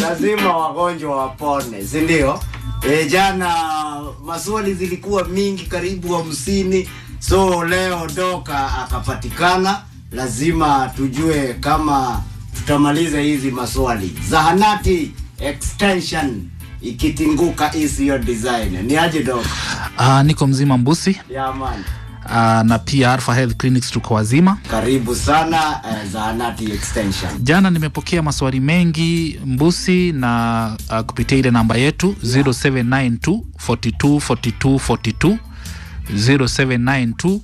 lazima wagonjwa wapone, si ndio? E, jana maswali zilikuwa mingi karibu hamsini, so leo Doka akapatikana. Lazima tujue kama tutamaliza hizi maswali. Zahanati extension ikitinguka isiyo design ni aje Doka? Uh, niko mzima Mbusi Ya man, uh, na pia Alpha Health Clinics tuko wazima. karibu sana eh, Zahanati extension. Jana nimepokea maswali mengi Mbusi na uh, kupitia ile namba yetu 0792 42 42 42 0792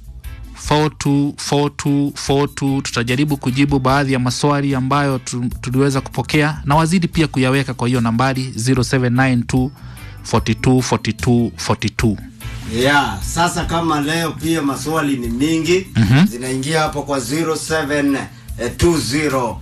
424242 tutajaribu kujibu baadhi ya maswali ambayo tu, tuliweza kupokea na wazidi pia kuyaweka kwa hiyo nambari 0792 42 42 42 Yeah, sasa kama leo pia maswali ni mingi Mhm. zinaingia hapo kwa 0720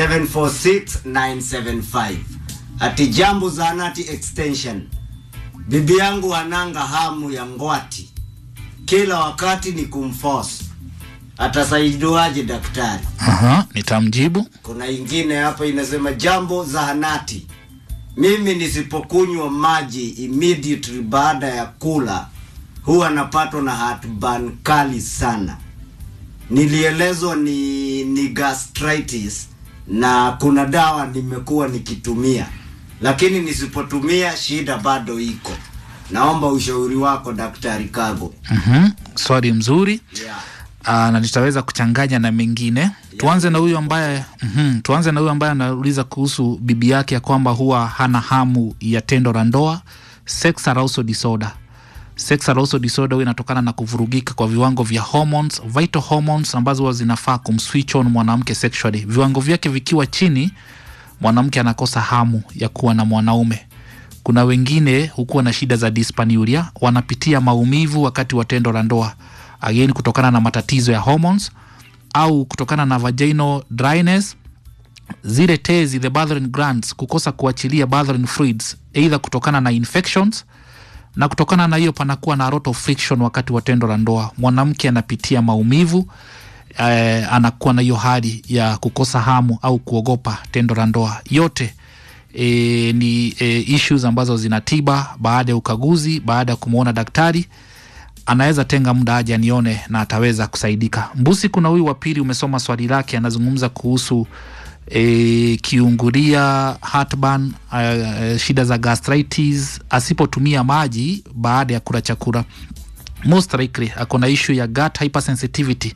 746975 ati jambo zahanati extension. Bibi yangu ananga hamu ya ngwati, kila wakati ni kumforce. Atasaidiwaje daktari? Aha, nitamjibu Kuna ingine hapa inasema jambo zahanati, mimi nisipokunywa maji immediately baada ya kula huwa napatwa na heartburn kali sana. Nilielezwa ni, ni gastritis na kuna dawa nimekuwa nikitumia, lakini nisipotumia shida bado iko. Naomba ushauri wako Daktari Kago. Mhm, swali mzuri Yeah. Aa, na nitaweza kuchanganya na mengine. Tuanze na huyu ambaye mhm, tuanze na huyu ambaye anauliza kuhusu bibi yake ya kwamba huwa hana hamu ya tendo la ndoa, sex arousal disorder. Sex arousal disorder huwa inatokana na kuvurugika kwa viwango vya hormones, vital hormones ambazo huwa zinafaa kumswitch on mwanamke sexually. Viwango vyake vikiwa chini, mwanamke anakosa hamu ya kuwa na mwanaume. Kuna wengine hukuwa na shida za dyspareunia, wanapitia maumivu wakati wa tendo la ndoa, again kutokana na matatizo ya hormones au kutokana na vaginal dryness, zile tezi the Bartholin glands kukosa kuachilia Bartholin fluids, either kutokana na infections na kutokana na hiyo panakuwa na lot of friction wakati wa tendo la ndoa. Mwanamke anapitia maumivu eh, anakuwa na hiyo hali ya kukosa hamu au kuogopa tendo la ndoa. Yote e, ni e, issues ambazo zinatiba baada ya ukaguzi, baada ya kumwona daktari anaweza tenga muda aje anione na ataweza kusaidika. Mbusi, kuna huyu wa pili, umesoma swali lake, anazungumza kuhusu e, kiungulia, heartburn, uh, shida za gastritis asipotumia maji baada ya kula chakula. Most likely ako na issue ya gut hypersensitivity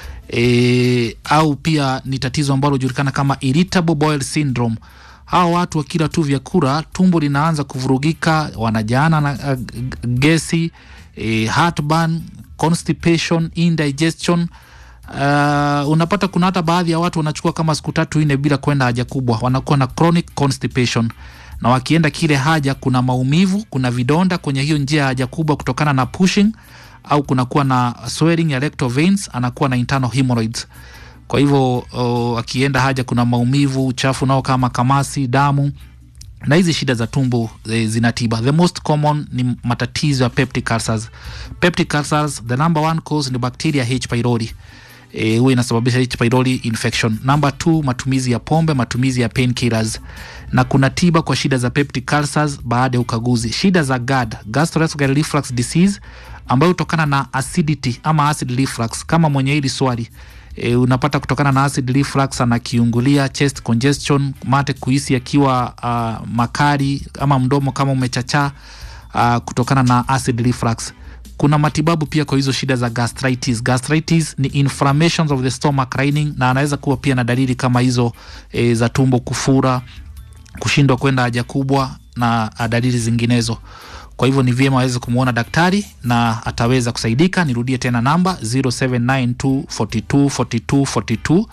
e, au pia ni tatizo ambalo hujulikana kama irritable bowel syndrome. Hawa watu wakila tu vyakula tumbo linaanza kuvurugika, wanajaana na uh, gesi e, heartburn, constipation, indigestion. Uh, unapata kuna hata baadhi ya watu wanachukua kama siku tatu nne bila kwenda haja kubwa, wanakuwa na chronic constipation, na wakienda kile haja kuna maumivu, kuna vidonda kwenye hiyo njia ya haja kubwa kutokana na pushing, au kunakuwa na swelling ya rectal veins, anakuwa na internal hemorrhoids. Kwa hivyo uh, akienda haja kuna maumivu, uchafu nao kama kamasi, damu na hizi shida za tumbo e, zinatiba. The most common ni matatizo ya peptic ulcers. Peptic ulcers, the number one cause ni bacteria H pylori e, huwa inasababisha H pylori infection. Number two, matumizi ya pombe, matumizi ya painkillers, na kuna tiba kwa shida za peptic ulcers baada ya ukaguzi. Shida za GERD, gastroesophageal reflux disease, ambayo hutokana na acidity ama acid reflux, kama mwenye hili swali E, unapata kutokana na acid reflux anakiungulia, chest congestion, mate kuhisi akiwa uh, makali ama mdomo kama umechachaa uh, kutokana na acid reflux. Kuna matibabu pia kwa hizo shida za gastritis. Gastritis ni inflammations of the stomach lining, na anaweza kuwa pia na dalili kama hizo e, za tumbo kufura, kushindwa kwenda haja kubwa na uh, dalili zinginezo. Kwa hivyo ni vyema aweze kumwona daktari na ataweza kusaidika. Nirudie tena namba 0792 42 42 42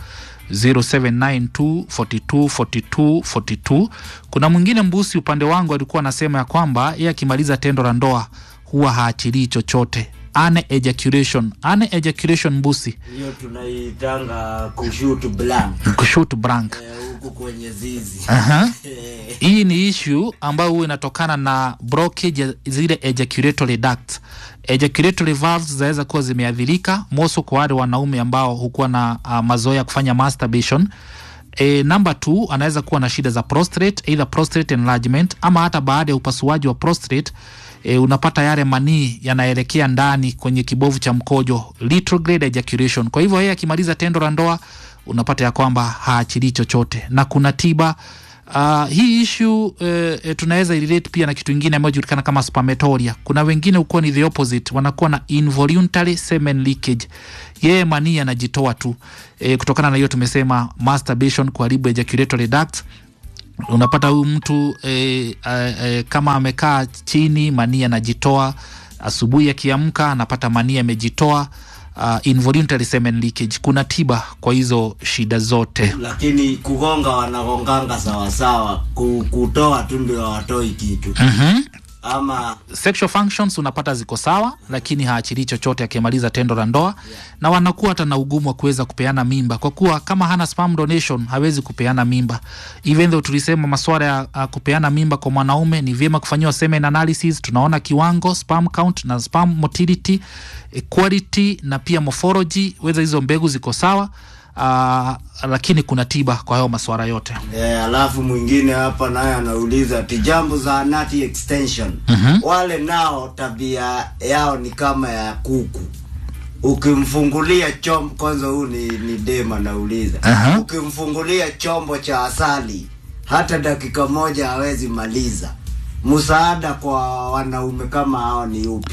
0792 42 42 42. Kuna mwingine Mbusi upande wangu alikuwa anasema ya kwamba yeye akimaliza tendo la ndoa huwa haachilii chochote, ane ejaculation. Ane ejaculation Mbusi, Hiyo tunaitanga kushoot blank kushoot blank. eh, huku kwenye zizi Aha. Eh, Hii ni issue ambayo huwa inatokana na blockage ya zile ejaculatory ducts. Ejaculatory valves zinaweza kuwa zimeathirika, moso kwa wale wanaume ambao hukuwa na uh, mazoea ya kufanya masturbation. E, namba t anaweza kuwa na shida za prostate, either prostate enlargement ama hata baada ya upasuaji wa prostate e, unapata yale manii yanaelekea ndani kwenye kibovu cha mkojo retrograde ejaculation. Kwa hivyo yeye akimaliza tendo la ndoa unapata ya kwamba haachilii chochote na kuna tiba Uh, hii ishu eh, eh, tunaweza relate pia na kitu ingine ambayo julikana kama spermatoria. Kuna wengine ukuwa ni the opposite, wanakuwa na involuntary semen leakage. Yeye manii anajitoa tu eh, kutokana na hiyo tumesema masturbation, kuharibu ejaculatory ducts unapata huyu mtu e, e, e, kama amekaa chini manii anajitoa asubuhi akiamka anapata manii amejitoa uh, involuntary semen leakage kuna tiba kwa hizo shida zote lakini kugonga wanagonganga sawasawa ku- kutoa tu ndio hawatoi kitu mm-hmm. ama sexual functions unapata ziko sawa lakini haachilii chochote akimaliza tendo la ndoa na wanakuwa hata na ugumu wa kuweza kupeana mimba kwa kuwa kama hana sperm donation hawezi kupeana mimba even though tulisema maswala ya uh, kupeana mimba kwa mwanaume ni vyema kufanyiwa semen analysis tunaona kiwango sperm count na sperm motility eh, quality na pia morphology weza hizo mbegu ziko sawa uh, lakini kuna tiba kwa hayo maswala yote e, alafu mwingine hapa naye anauliza ati jambo za anati extension mm-hmm. wale nao tabia yao ni kama ya kuku ukimfungulia chombo kwanza huu ni, ni dem anauliza Aha. ukimfungulia chombo cha asali hata dakika moja hawezi maliza msaada kwa wanaume kama hao ni upi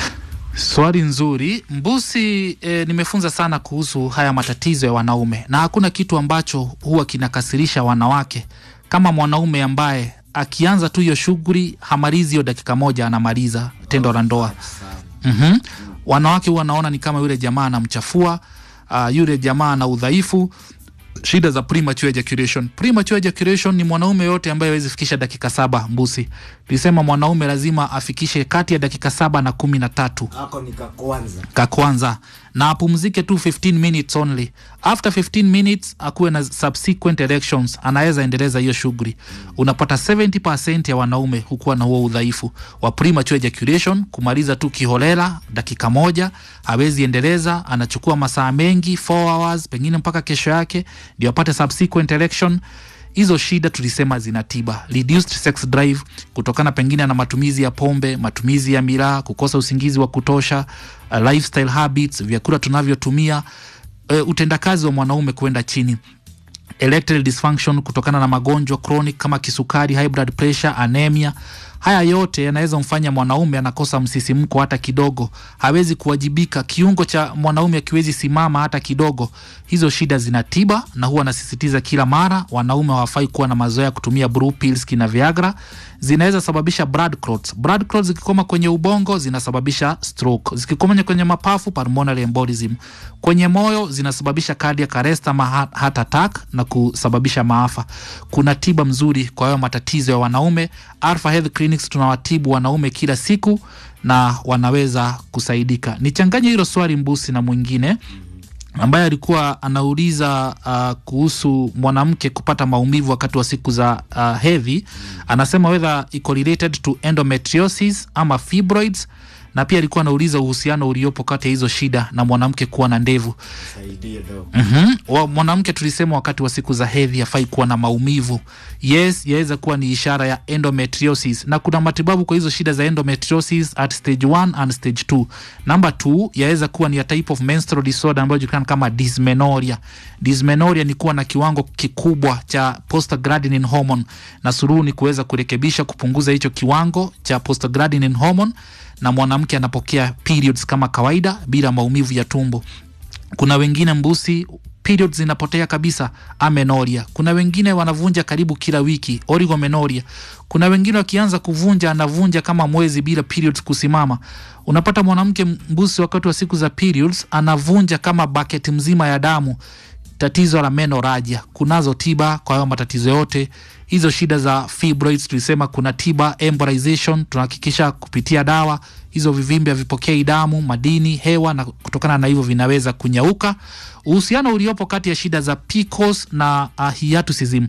Swali nzuri Mbusi. E, nimefunza sana kuhusu haya matatizo ya wanaume, na hakuna kitu ambacho huwa kinakasirisha wanawake kama mwanaume ambaye akianza tu hiyo shughuli hamalizi hiyo dakika moja, anamaliza tendo la ndoa. mm-hmm. Wanawake huwa wanaona ni kama yule jamaa anamchafua, uh, yule jamaa ana udhaifu shida za premature ejaculation. Premature ejaculation ni mwanaume yote ambaye hawezi fikisha dakika saba. Mbusi tulisema mwanaume lazima afikishe kati ya dakika saba na kumi na tatu hako ni kakwanza ka kwanza na apumzike tu 15 minutes only. After 15 minutes akuwe na subsequent erections, anaweza endeleza hiyo shughuli. Unapata 70% ya wanaume hukuwa na huo udhaifu wa premature ejaculation, kumaliza tu kiholela dakika moja, hawezi endeleza, anachukua masaa mengi 4 hours, pengine mpaka kesho yake ndio apate subsequent erection hizo shida tulisema zina tiba reduced sex drive kutokana pengine na matumizi ya pombe matumizi ya miraa kukosa usingizi wa kutosha uh, lifestyle habits vyakula tunavyotumia uh, utendakazi wa mwanaume kwenda chini erectile dysfunction kutokana na magonjwa chronic kama kisukari high blood pressure anemia haya yote yanaweza mfanya mwanaume anakosa msisimko hata kidogo hawezi kuwajibika kiungo cha mwanaume akiwezi simama hata kidogo hizo shida zina tiba na huwa anasisitiza kila mara wanaume hawafai kuwa na mazoea ya kutumia blue pills kina viagra zinaweza sababisha blood clots blood clots zikikoma kwenye ubongo zinasababisha stroke zikikoma kwenye mapafu pulmonary embolism kwenye moyo zinasababisha cardiac arrest ama heart- heart attack na kusababisha maafa kuna tiba mzuri kwa hayo matatizo ya wanaume Alpha Health Clinics tunawatibu wanaume kila siku na wanaweza kusaidika nichanganye hilo swali mbusi na mwingine ambaye alikuwa anauliza uh, kuhusu mwanamke kupata maumivu wakati wa siku za uh, hedhi anasema whether iko related to endometriosis ama fibroids na pia alikuwa anauliza uhusiano uliopo kati ya hizo shida na mwanamke kuwa na ndevu saidie do mm-hmm. Wa, mwanamke tulisema wakati wa siku za hedhi hafai kuwa na maumivu yes yaweza kuwa ni ishara ya endometriosis na kuna matibabu kwa hizo shida za endometriosis at stage 1 and stage 2 number 2 yaweza kuwa ni a type of menstrual disorder ambayo julikana kama dysmenorrhea dysmenorrhea ni kuwa na kiwango kikubwa cha prostaglandin hormone na suruhu ni kuweza kurekebisha kupunguza hicho kiwango cha prostaglandin hormone na mwanamke anapokea periods kama kawaida bila maumivu ya tumbo kuna wengine mbusi periods zinapotea kabisa amenoria kuna wengine wanavunja karibu kila wiki oligomenoria kuna wengine wakianza kuvunja anavunja kama mwezi bila periods kusimama unapata mwanamke mbusi wakati wa siku za periods anavunja kama bucket mzima ya damu tatizo la menoragia kunazo tiba kwa hayo matatizo yote hizo shida za fibroids tulisema kuna tiba embolization tunahakikisha kupitia dawa hizo vivimbe havipokei damu madini hewa na kutokana na hivyo vinaweza kunyauka uhusiano uliopo kati ya shida za PCOS na uh, hiatusism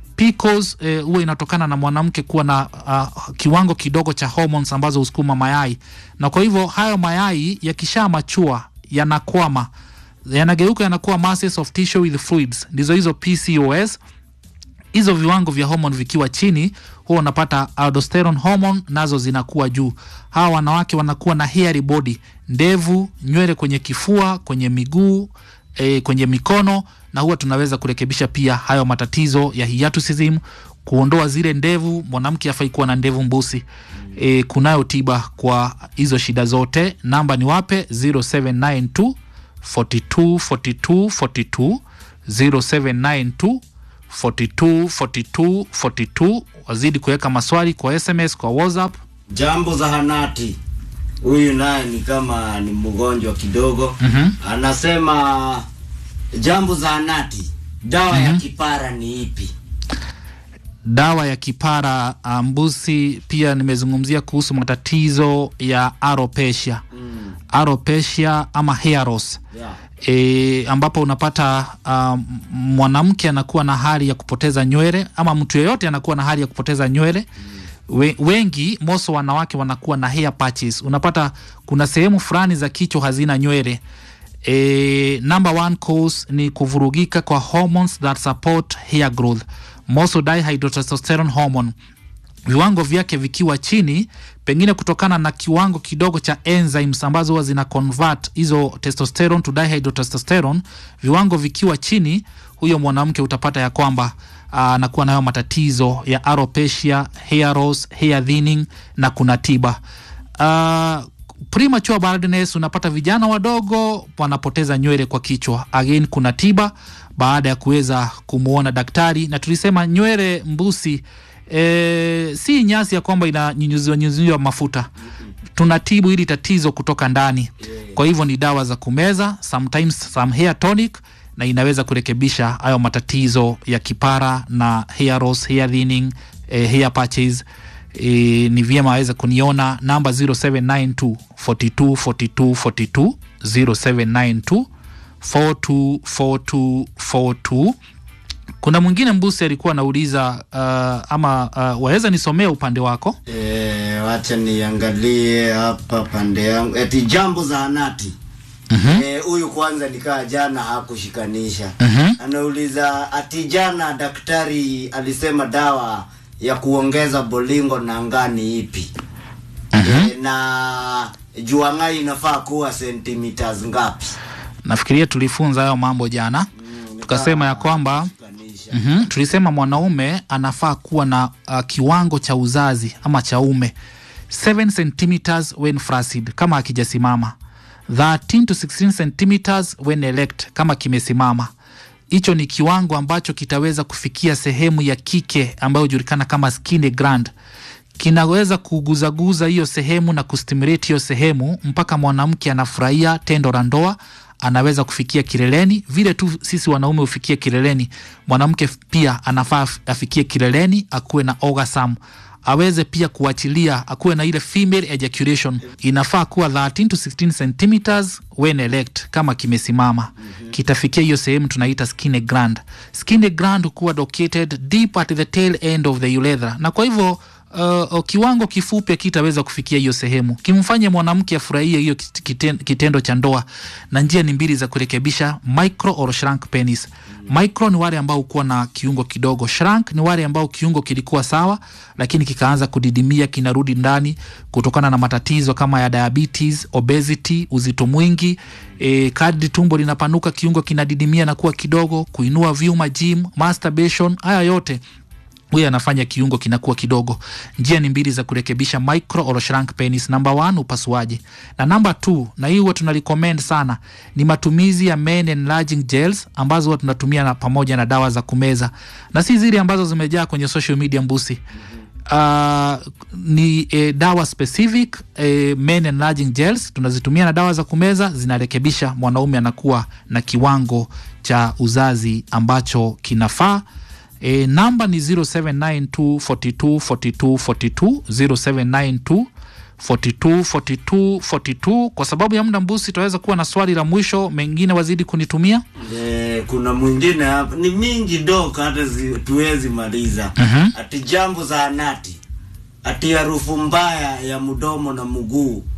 PCOS eh, huwa inatokana na mwanamke kuwa na uh, kiwango kidogo cha hormones ambazo husukuma mayai na kwa hivyo hayo mayai yakisha machua yanakwama yanageuka yanakuwa masses of tissue with fluids, ndizo hizo PCOS. Hizo viwango vya hormone vikiwa chini, huwa unapata aldosterone hormone nazo zinakuwa juu. Hawa wanawake wanakuwa na hairy body, ndevu, nywele kwenye kifua, kwenye miguu e, kwenye mikono, na huwa tunaweza kurekebisha pia hayo matatizo ya hiatusism, kuondoa zile ndevu. Mwanamke afai kuwa na ndevu mbusi. E, kunayo tiba kwa hizo shida zote. Namba ni wape 0792 42 42 42 0792 42 42 42. Wazidi kuweka maswali kwa SMS, kwa WhatsApp. Jambo zahanati, huyu naye ni kama ni mgonjwa kidogo. Mhm. Anasema jambo zahanati, dawa ya kipara ni ipi? dawa ya kipara uh, mbusi. Pia nimezungumzia kuhusu matatizo ya alopecia Mm. alopecia ama hair loss Yeah. e, ambapo unapata uh, mwanamke anakuwa na hali ya kupoteza nywele ama mtu yeyote anakuwa na hali ya kupoteza nywele We, wengi moso wanawake wanakuwa na hair patches. Unapata kuna sehemu fulani za kichwa hazina nywele. E, number one cause ni kuvurugika kwa hormones that support hair growth, dihydrotestosterone hormone viwango vyake vikiwa chini, pengine kutokana na kiwango kidogo cha enzymes ambazo huwa zina convert hizo testosterone to dihydrotestosterone, viwango vikiwa chini, huyo mwanamke utapata ya kwamba ah, anakuwa nayo matatizo ya alopecia, hair loss, hair thinning na kuna tiba uh, premature baldness, unapata vijana wadogo wanapoteza nywele kwa kichwa. Again, kuna tiba baada ya kuweza kumwona daktari, na tulisema nywele mbusi e, si nyasi ya kwamba inanyunyuziwa nyunyuziwa mafuta. Tunatibu hili tatizo kutoka ndani, kwa hivyo ni dawa za kumeza, sometimes some hair tonic, na inaweza kurekebisha hayo matatizo ya kipara na hair loss, hair thinning, eh, hair patches e, ni vyema aweze kuniona namba 0792 42 42 42 0792 42 42 42. Kuna mwingine mbusi alikuwa anauliza uh, ama uh, waweza nisomea upande wako E, wacha niangalie hapa pande yangu. Eti jambo zahanati. Eh, huyu kwanza nikaa jana hakushikanisha. Mhm. Anauliza ati jana daktari alisema dawa ya kuongeza bolingo na ngani ipi? E, na juang'ai inafaa kuwa centimeters ngapi? nafikiria tulifunza hayo mambo jana tukasema ya kwamba Shikanisha. mm tulisema mwanaume anafaa kuwa na uh, kiwango cha uzazi ama cha ume 7 centimeters when flaccid kama akijasimama 13 to 16 centimeters when erect kama kimesimama hicho ni kiwango ambacho kitaweza kufikia sehemu ya kike ambayo hujulikana kama skin gland kinaweza kuguzaguza hiyo sehemu na kustimulate hiyo sehemu mpaka mwanamke anafurahia tendo la ndoa anaweza kufikia kileleni vile tu sisi wanaume hufikia kileleni mwanamke pia anafaa afikie kileleni akuwe na orgasm aweze pia kuachilia akuwe na ile female ejaculation inafaa kuwa 13 to 16 centimeters when erect kama kimesimama kitafikia hiyo sehemu tunaita skin gland skin gland hukuwa located deep at the tail end of the urethra na kwa hivyo uh, uh, kiwango kifupi kitaweza kufikia hiyo sehemu kimfanye mwanamke afurahie hiyo kit- kiten- kitendo cha ndoa na njia ni mbili za kurekebisha micro or shrunk penis micro ni wale ambao hukuwa na kiungo kidogo shrunk ni wale ambao kiungo kilikuwa sawa lakini kikaanza kudidimia kinarudi ndani kutokana na matatizo kama ya diabetes obesity uzito mwingi e, kadri tumbo linapanuka kiungo kinadidimia na kuwa kidogo kuinua vyuma gym masturbation haya yote huyo anafanya kiungo kinakuwa kidogo. Njia ni mbili za kurekebisha micro or shrunk penis. Number one, upasuaji, na number two, na hii huwa tunarecommend sana ni matumizi ya men enlarging gels ambazo huwa tunatumia na pamoja na dawa za kumeza, na si zile ambazo zimejaa kwenye social media mbusi. Uh, ni eh, dawa specific eh, men enlarging gels tunazitumia na dawa za kumeza zinarekebisha mwanaume anakuwa na kiwango cha uzazi ambacho kinafaa. E, namba ni 0792 42 42 42 0792 42 42 42. Kwa sababu ya muda mbusi, tutaweza kuwa na swali la mwisho, mengine wazidi kunitumia. Eh, kuna mwingine hapa ni mingi dok hata zi- tuwezi maliza Mhm. ati jambo zahanati ati harufu mbaya ya mdomo na mguu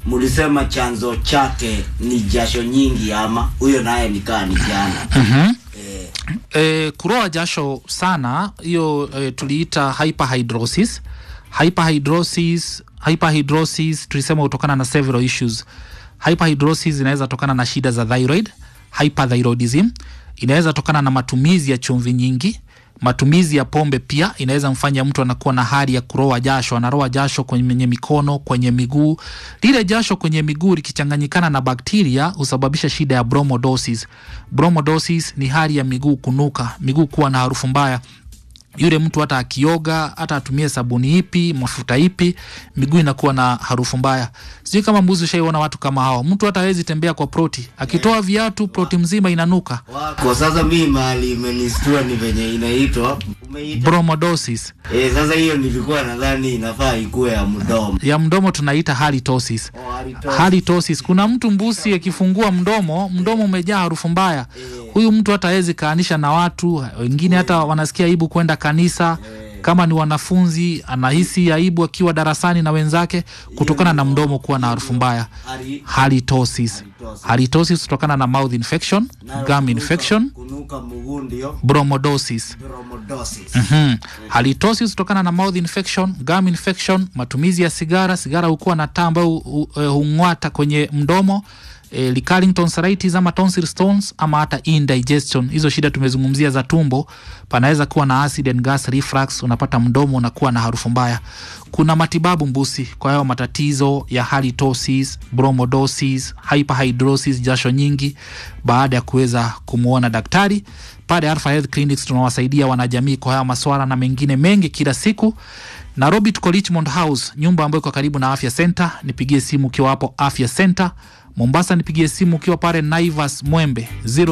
mulisema chanzo chake ni jasho nyingi ama huyo naye nikaa ni jana mm-hmm. eh, E, kuroa jasho sana hiyo e, tuliita hyperhidrosis. Hyperhidrosis, hyperhidrosis tulisema hutokana na several issues. Hyperhidrosis inaweza tokana na shida za thyroid, hyperthyroidism. Inaweza tokana na matumizi ya chumvi nyingi. Matumizi ya pombe pia inaweza mfanya mtu anakuwa na hali ya kuroa jasho, anaroa jasho kwenye mikono, kwenye miguu. Lile jasho kwenye miguu likichanganyikana na bakteria husababisha shida ya bromodosis. Bromodosis ni hali ya miguu kunuka, miguu kuwa na harufu mbaya yule mtu hata akioga hata atumie sabuni ipi mafuta ipi miguu inakuwa na harufu mbaya sijui kama mbuzi ushaiona watu kama hao mtu hata hawezi tembea kwa proti akitoa viatu proti mzima inanuka wako sasa mi mahali imenistua ni venye inaitwa umeita bromodosis eh, sasa hiyo nilikuwa nadhani inafaa ikuwe ya mdomo ya mdomo tunaita halitosis Oh, halitosis. halitosis kuna mtu mbusi akifungua mdomo mdomo umejaa harufu mbaya huyu mtu hata hawezi kaanisha na watu wengine hata wanasikia aibu kwenda kanisa kama ni wanafunzi anahisi aibu akiwa darasani na wenzake kutokana na mdomo kuwa na harufu mbaya Hari- halitosis Halitosis. halitosis kutokana na mouth infection nayo gum kunuka- infection kunuka mguu ndio bromodosis bromodosis Mhm. halitosis kutokana na mouth infection gum infection matumizi ya sigara sigara hukuwa na taa ambayo hu- hu- eh, hung'wata kwenye mdomo E, recurring tonsillitis ama tonsil stones ama hata indigestion hizo shida tumezungumzia za tumbo panaweza kuwa na acid and gas reflux unapata mdomo unakuwa na harufu mbaya kuna matibabu mbusi kwa hayo matatizo ya halitosis bromodosis hyperhidrosis jasho nyingi baada ya kuweza kumwona daktari pale Alpha Health Clinics tunawasaidia wanajamii kwa haya maswala na mengine mengi kila siku. Nairobi tuko Richmond House, nyumba ambayo iko karibu na Afya Center. Nipigie simu ukiwa hapo Afya Center. Mombasa nipigie simu ukiwa pale Naivas Mwembe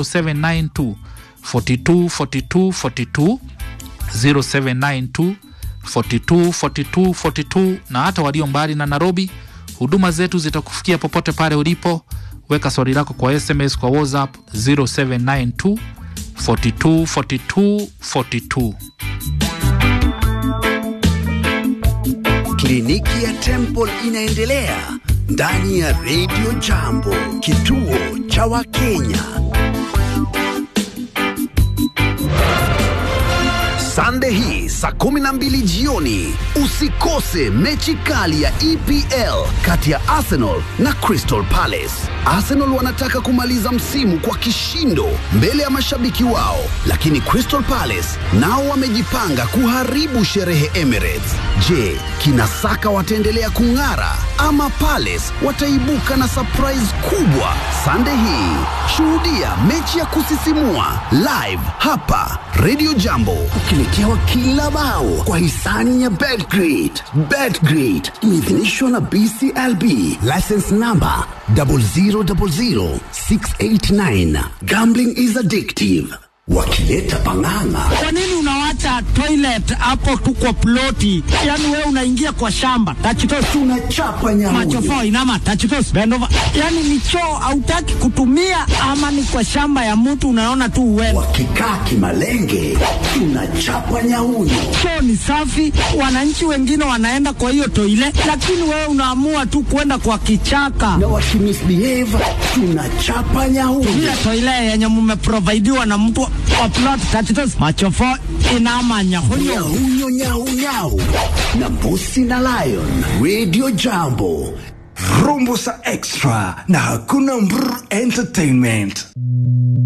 0792 42 42 42 0792 42 42 42 na hata walio mbali na Nairobi, huduma zetu zitakufikia popote pale ulipo. Weka swali lako kwa SMS kwa WhatsApp 0792 42 42 42. Kliniki ya Temple inaendelea ndani ya Radio Jambo, kituo cha Wakenya. Sande hii saa 12 jioni usikose mechi kali ya EPL kati ya Arsenal na Crystal Palace. Arsenal wanataka kumaliza msimu kwa kishindo mbele ya mashabiki wao, lakini Crystal Palace nao wamejipanga kuharibu sherehe Emirates. Je, kina Saka wataendelea kung'ara ama Palace wataibuka na surprise kubwa? Sande hii shuhudia mechi ya kusisimua live hapa Radio Jambo, ukiletewa kila bao kwa hisani ya Betgrid. Betgrid imeidhinishwa na BCLB, license number 0000689. Gambling is addictive. Wakileta pang'ang'a Kwa nini unawacha toilet hapo tu kwa ploti? Yaani wewe unaingia kwa shamba. Tachitos tunachapa nyamuyo. machofo inama tachitos bend over. Yaani ni choo hautaki kutumia ama ni kwa shamba ya mtu unaona tu uwewe. Wakikaa kimalenge tunachapa nyauyo. Choo ni safi, wananchi wengine wanaenda kwa hiyo toilet, lakini wewe unaamua tu kwenda kwa kichaka. na wakimisbehave tunachapa nyauyo. Ile toilet yenye mmeprovidiwa na mtu wa plot tachitos machofo inama nyahunyo. Nyauyo nyau nyau na mbusi na lion. Radio Jambo. Rumbusa Extra na hakuna Mbr Entertainment.